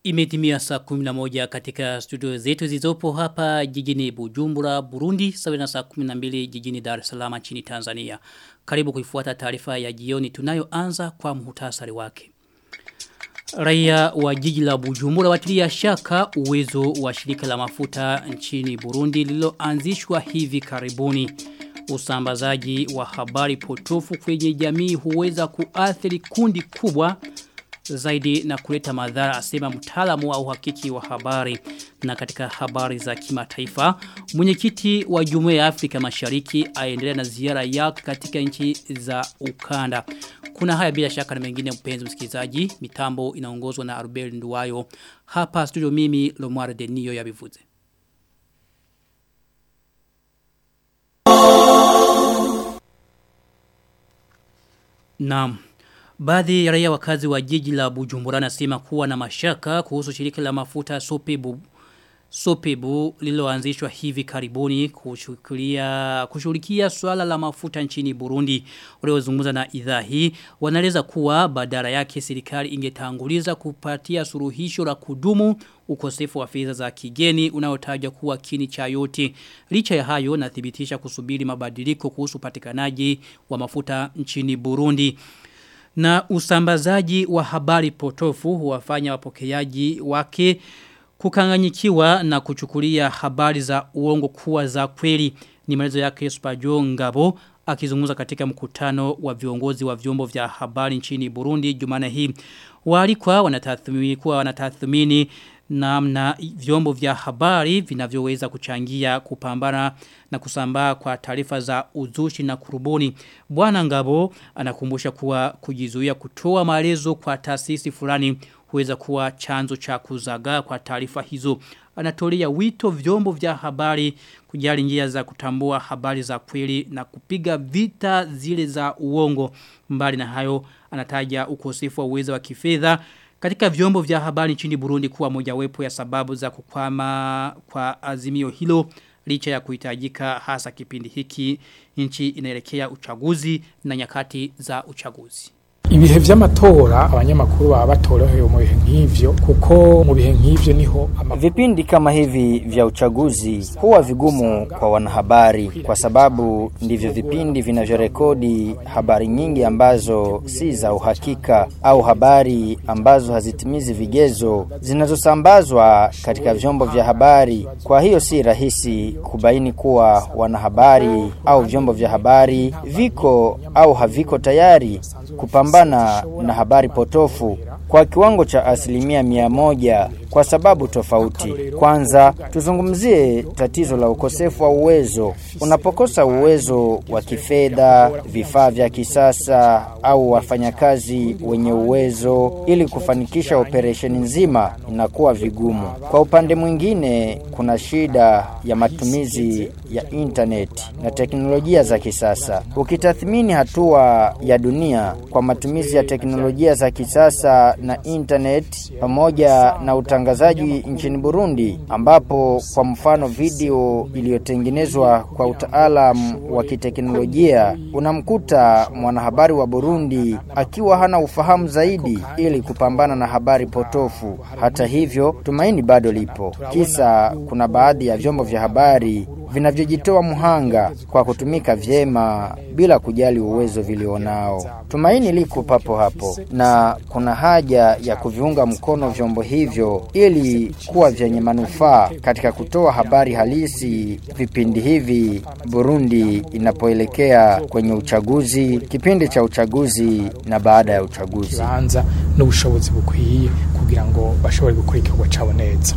Imetimia saa 11 katika studio zetu zizopo hapa jijini Bujumbura, Burundi, sawa na saa 12 jijini Dar es Salaam nchini Tanzania. Karibu kuifuata taarifa ya jioni tunayoanza kwa muhtasari wake. Raia wa jiji la Bujumbura watilia shaka uwezo wa shirika la mafuta nchini Burundi lililoanzishwa hivi karibuni. Usambazaji wa habari potofu kwenye jamii huweza kuathiri kundi kubwa zaidi na kuleta madhara asema mtaalamu wa uhakiki wa habari na katika habari za kimataifa mwenyekiti wa Jumuiya ya Afrika Mashariki aendelea na ziara yake katika nchi za ukanda kuna haya bila shaka na mengine mpenzi msikilizaji mitambo inaongozwa na Arbel Nduwayo hapa studio mimi Lomar Denio ya Bivuze Naam Baadhi ya raia wakazi wa jiji la Bujumbura nasema kuwa na mashaka kuhusu shirika la mafuta Sopebu Sopebu lililoanzishwa hivi karibuni kushughulikia kushughulikia swala la mafuta nchini Burundi. Waliozungumza na idhaa hii wanaeleza kuwa badala yake serikali ingetanguliza kupatia suluhisho la kudumu ukosefu wa fedha za kigeni unaotajwa kuwa kini cha yote. Licha ya hayo nathibitisha kusubiri mabadiliko kuhusu upatikanaji wa mafuta nchini Burundi na usambazaji wa habari potofu huwafanya wapokeaji wake kukanganyikiwa na kuchukulia habari za uongo kuwa za kweli ni maelezo yake Spajo Ngabo akizungumza katika mkutano wa viongozi wa vyombo vya habari nchini Burundi Jumane hii walikuwa wanatathmini kuwa wanatathmini namna vyombo vya habari vinavyoweza kuchangia kupambana na kusambaa kwa taarifa za uzushi na kurubuni. Bwana Ngabo anakumbusha kuwa kujizuia kutoa maelezo kwa taasisi fulani huweza kuwa chanzo cha kuzagaa kwa taarifa hizo. Anatolea wito vyombo vya habari kujali njia za kutambua habari za kweli na kupiga vita zile za uongo. Mbali na hayo anataja ukosefu wa uwezo wa kifedha katika vyombo vya habari nchini Burundi kuwa mojawapo ya sababu za kukwama kwa azimio hilo licha ya kuhitajika hasa kipindi hiki nchi inaelekea uchaguzi na nyakati za uchaguzi. ibihe vy'amatora abanyamakuru baba batorohewe mu bihe nk'ivyo kuko mu bihe nk'ivyo niho vipindi kama hivi vya uchaguzi huwa vigumu kwa wanahabari kwa sababu ndivyo vipindi vinavyorekodi habari nyingi ambazo si za uhakika au habari ambazo hazitimizi vigezo zinazosambazwa katika vyombo vya habari kwa hiyo si rahisi kubaini kuwa wanahabari au vyombo vya habari viko au haviko tayari kupambana na habari potofu kwa kiwango cha asilimia mia moja kwa sababu tofauti. Kwanza, tuzungumzie tatizo la ukosefu wa uwezo. Unapokosa uwezo wa kifedha, vifaa vya kisasa au wafanyakazi wenye uwezo ili kufanikisha operesheni nzima, inakuwa vigumu. Kwa upande mwingine, kuna shida ya matumizi ya internet na teknolojia za kisasa. Ukitathmini hatua ya dunia kwa matumizi ya teknolojia za kisasa na internet pamoja na utangazaji nchini Burundi ambapo kwa mfano video iliyotengenezwa kwa utaalamu wa kiteknolojia unamkuta mwanahabari wa Burundi akiwa hana ufahamu zaidi ili kupambana na habari potofu. Hata hivyo, tumaini bado lipo. Kisa kuna baadhi ya vyombo vya habari vinavyojitoa muhanga kwa kutumika vyema bila kujali uwezo vilionao. Tumaini liko papo hapo na kuna haja ya kuviunga mkono vyombo hivyo ili kuwa vyenye manufaa katika kutoa habari halisi vipindi hivi Burundi inapoelekea kwenye uchaguzi, kipindi cha uchaguzi na baada ya uchaguzi. banza n'ubushobozi bukwiye kugira ngo bashobore gukora igikorwa cabo neza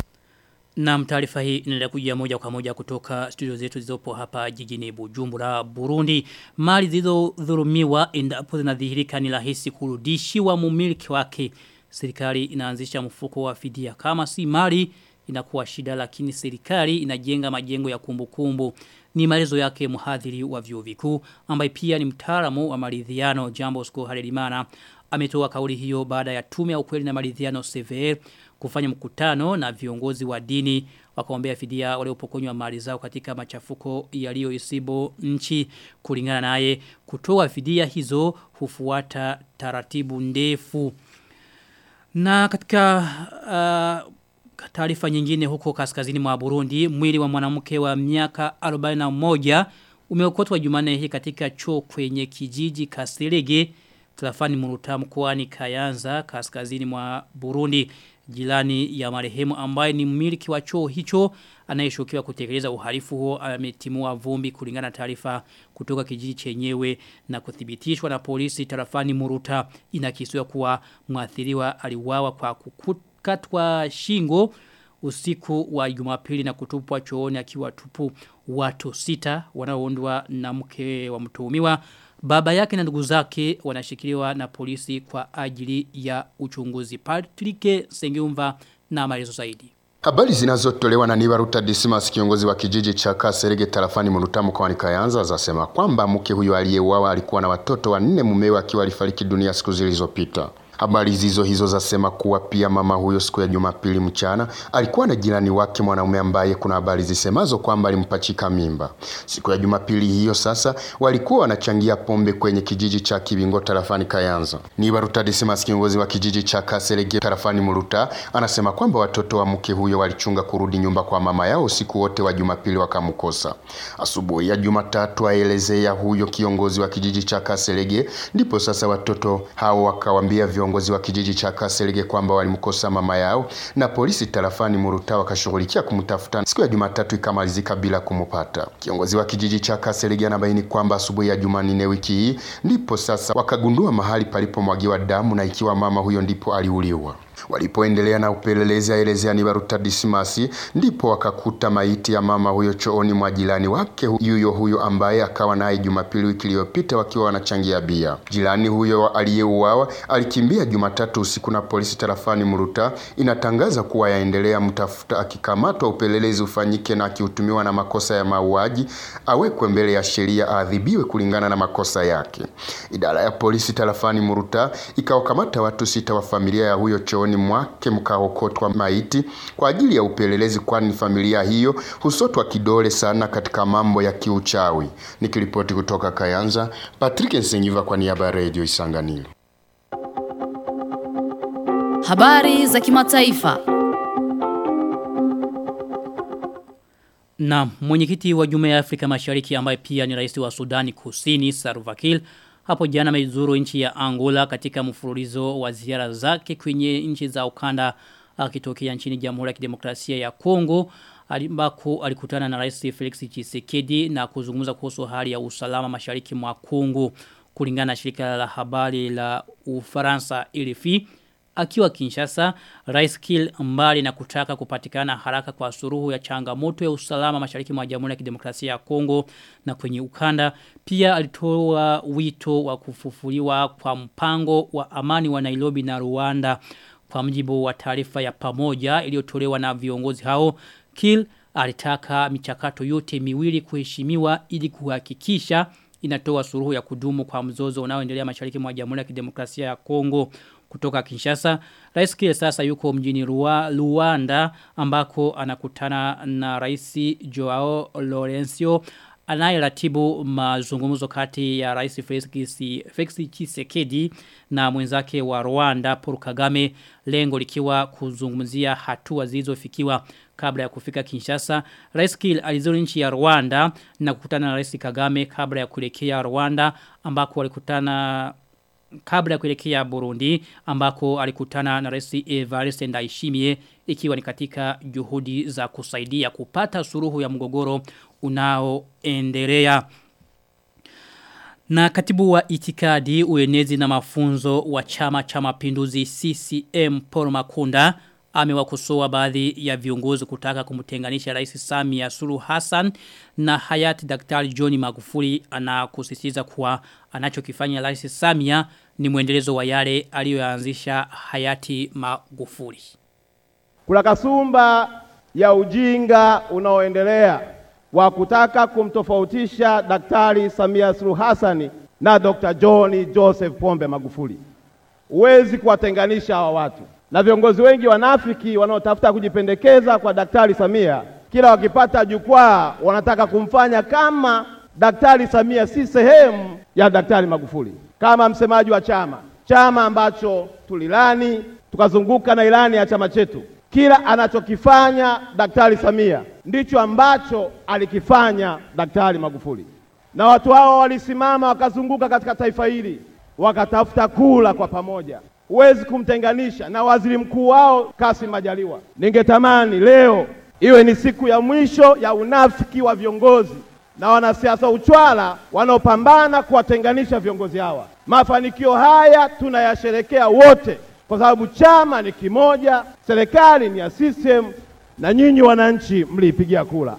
Na taarifa hii inaendelea kujia moja kwa moja kutoka studio zetu zilizopo hapa jijini Bujumbura, Burundi. Mali zilizodhulumiwa endapo zinadhihirika ni rahisi kurudishiwa mumiliki wake. Serikali inaanzisha mfuko wa fidia kama si mali inakuwa shida lakini serikali inajenga majengo ya kumbukumbu. Ni maelezo yake mhadhiri wa vyuo vikuu ambaye pia ni mtaalamu wa maridhiano Jambo Sko Halelimana ametoa kauli hiyo baada ya tume ya ukweli na maridhiano CVR kufanya mkutano na viongozi wa dini wakaombea fidia waliopokonywa mali zao katika machafuko yaliyoisibu nchi kulingana naye kutoa fidia hizo hufuata taratibu ndefu Na katika uh, taarifa nyingine huko kaskazini mwa Burundi, mwili wa mwanamke wa miaka 41 umeokotwa Jumanne hii katika choo kwenye kijiji Kasirege Trafani Muruta mkoani Kayanza kaskazini mwa Burundi jilani ya marehemu ambaye ni mmiliki wa choo hicho anayeshukiwa kutekeleza uhalifu huo ametimua vumbi kulingana na taarifa kutoka kijiji chenyewe na kuthibitishwa na polisi tarafani Muruta inakisiwa kuwa mwathiriwa aliuawa kwa kukatwa shingo usiku wa Jumapili na kutupwa chooni akiwa tupu watu sita wanaoundwa na mke wa mtuhumiwa Baba yake na ndugu zake wanashikiliwa na polisi kwa ajili ya uchunguzi. Patrick Sengeumva na maelezo zaidi. Habari zinazotolewa na Nibaruta Dismas kiongozi wa kijiji cha Kaserege tarafani Muruta mkoani Kayanza zasema kwamba mke huyo aliyeuawa alikuwa na watoto wanne mumewe akiwa alifariki dunia siku zilizopita. Habari zizo hizo zasema kuwa pia mama huyo siku ya Jumapili mchana alikuwa na jirani wake mwanaume ambaye kuna habari zisemazo kwamba alimpachika mimba. Siku ya Jumapili hiyo sasa walikuwa wanachangia pombe kwenye kijiji cha Kibingo tarafani Kayanza. Ni Baruta Dismas kiongozi wa kijiji cha Kaserege tarafani Muruta anasema kwamba watoto wa mke huyo walichunga kurudi nyumba kwa mama yao usiku wote wa Jumapili wakamkosa. Asubuhi ya Jumatatu aelezea huyo kiongozi wa kijiji cha Kaserege ndipo sasa watoto hao wakawambia viongozi wa kijiji cha Kaserege kwamba walimkosa mama yao na polisi tarafani Muruta wakashughulikia kumtafuta. Siku ya Jumatatu ikamalizika bila kumupata. Kiongozi wa kijiji cha Kaserege anabaini kwamba asubuhi ya Jumanne wiki hii ndipo sasa wakagundua mahali palipomwagiwa damu na ikiwa mama huyo ndipo aliuliwa. Walipoendelea na upelelezi aelezea ni Baruta Dismasi, ndipo wakakuta maiti ya mama huyo chooni mwa jirani wake yuyo huyo ambaye akawa naye Jumapili wiki iliyopita wakiwa wanachangia bia. Jirani huyo aliyeuawa alikimbia Jumatatu usiku na polisi tarafani Muruta inatangaza kuwa yaendelea mtafuta, akikamatwa upelelezi ufanyike na akihutumiwa na makosa ya mauaji awekwe mbele ya sheria aadhibiwe kulingana na makosa yake. Idara ya polisi tarafani Muruta ikawakamata watu sita wa familia ya huyo chooni mwake mkaokotwa maiti kwa ajili ya upelelezi, kwani familia hiyo husotwa kidole sana katika mambo ya kiuchawi. Nikiripoti kutoka Kayanza, Patrick Nsengiva kwa niaba ya Radio Isanganiro. Habari za kimataifa. Na mwenyekiti wa Jumuiya ya Afrika Mashariki ambaye pia ni rais wa Sudani Kusini Salva Kiir hapo jana amezuru nchi ya Angola katika mfululizo wa ziara zake kwenye nchi za ukanda akitokea nchini Jamhuri ya Kidemokrasia ya Kongo ambako alikutana na Rais Felix Tshisekedi na kuzungumza kuhusu hali ya usalama mashariki mwa Kongo kulingana na shirika la habari la Ufaransa RFI akiwa Kinshasa Rais Kiir mbali na kutaka kupatikana haraka kwa suruhu ya changamoto ya usalama mashariki mwa Jamhuri ya Kidemokrasia ya Kongo na kwenye ukanda pia alitoa wito wa kufufuliwa kwa mpango wa amani wa Nairobi na Rwanda kwa mjibu wa taarifa ya pamoja iliyotolewa na viongozi hao Kiir alitaka michakato yote miwili kuheshimiwa ili kuhakikisha inatoa suruhu ya kudumu kwa mzozo unaoendelea mashariki mwa Jamhuri ya Kidemokrasia ya Kongo kutoka Kinshasa. Rais Kiir sasa yuko mjini Rua, Luanda ambako anakutana na Rais Joao Lorenzo anayeratibu mazungumzo kati ya Rais Felix Tshisekedi na mwenzake wa Rwanda Paul Kagame lengo likiwa kuzungumzia hatua zilizofikiwa kabla ya kufika Kinshasa. Rais Kiir alizuru nchi ya Rwanda na kukutana na Rais Kagame kabla ya kuelekea Rwanda ambako walikutana kabla ya kuelekea Burundi ambako alikutana na Rais Evariste Ndayishimiye ikiwa ni katika juhudi za kusaidia kupata suruhu ya mgogoro unaoendelea. Na katibu wa itikadi uenezi na mafunzo wa chama cha mapinduzi CCM Paul Makunda amewakosoa baadhi ya viongozi kutaka kumtenganisha Rais Samia Suluhu Hassan na hayati Daktari John Magufuli anakusisitiza kuwa anachokifanya Rais Samia ni mwendelezo wa yale aliyoanzisha hayati Magufuli. Kuna kasumba ya ujinga unaoendelea wa kutaka kumtofautisha Daktari Samia Suluhu Hassan na Dr. John Joseph Pombe Magufuli. Huwezi kuwatenganisha hawa watu na viongozi wengi wanafiki wanaotafuta kujipendekeza kwa Daktari Samia, kila wakipata jukwaa wanataka kumfanya kama Daktari Samia si sehemu ya Daktari Magufuli. Kama msemaji wa chama, chama ambacho tulilani tukazunguka na ilani ya chama chetu. Kila anachokifanya Daktari Samia ndicho ambacho alikifanya Daktari Magufuli, na watu hao walisimama wakazunguka katika taifa hili wakatafuta kula kwa pamoja. Huwezi kumtenganisha na waziri mkuu wao Kassim Majaliwa. Ningetamani leo iwe ni siku ya mwisho ya unafiki wa viongozi na wanasiasa uchwala wanaopambana kuwatenganisha viongozi hawa. Mafanikio haya tunayasherekea wote, kwa sababu chama ni kimoja, serikali ni ya CCM na nyinyi wananchi mliipigia kura.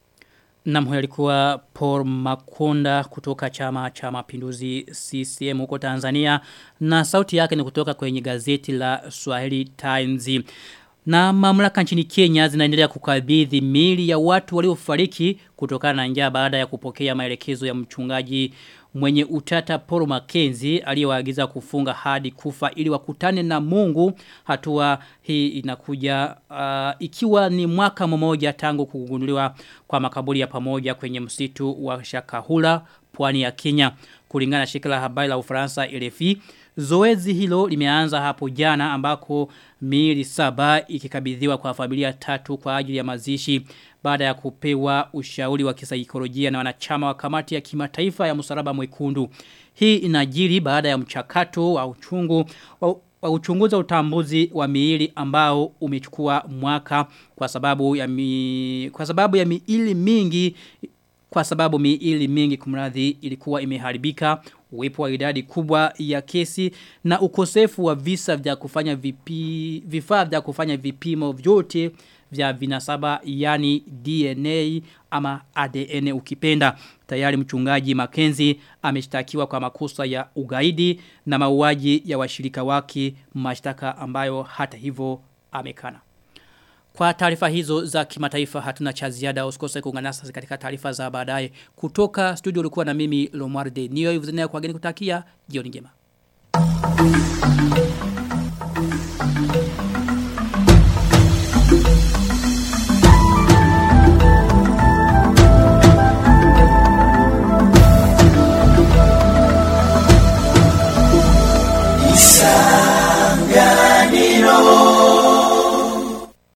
Na huyo alikuwa Paul Makonda kutoka chama cha mapinduzi CCM huko Tanzania na sauti yake ni kutoka kwenye gazeti la Swahili Times. Na mamlaka nchini Kenya zinaendelea kukabidhi mili ya watu waliofariki kutokana na njaa baada ya kupokea maelekezo ya mchungaji mwenye utata Paul Mackenzie aliyewaagiza kufunga hadi kufa ili wakutane na Mungu. Hatua hii inakuja uh, ikiwa ni mwaka mmoja tangu kugunduliwa kwa makaburi ya pamoja kwenye msitu wa Shakahula pwani ya Kenya. Kulingana na shirika la habari la Ufaransa RFI, zoezi hilo limeanza hapo jana ambako miili saba ikikabidhiwa kwa familia tatu kwa ajili ya mazishi baada ya kupewa ushauri wa kisaikolojia na wanachama wa kamati ya kimataifa ya msalaba mwekundu. Hii inajiri baada ya mchakato wa uchungu wa, wa uchunguza utambuzi wa miili ambao umechukua mwaka kwa sababu ya mi, kwa sababu ya miili mingi kwa sababu miili mingi kumradhi ilikuwa imeharibika uwepo wa idadi kubwa ya kesi na ukosefu wa visa vya kufanya vipi, vifaa vya kufanya vipimo vyote vya vinasaba yani DNA ama ADN ukipenda. Tayari mchungaji Makenzi ameshtakiwa kwa makosa ya ugaidi na mauaji ya washirika wake mashtaka ambayo hata hivyo amekana. Kwa taarifa hizo za kimataifa hatuna cha ziada usikose kuungana nasi katika taarifa za baadaye. Kutoka studio ulikuwa na mimi Lomar de Nio Yvzenia kwa geni kutakia jioni njema.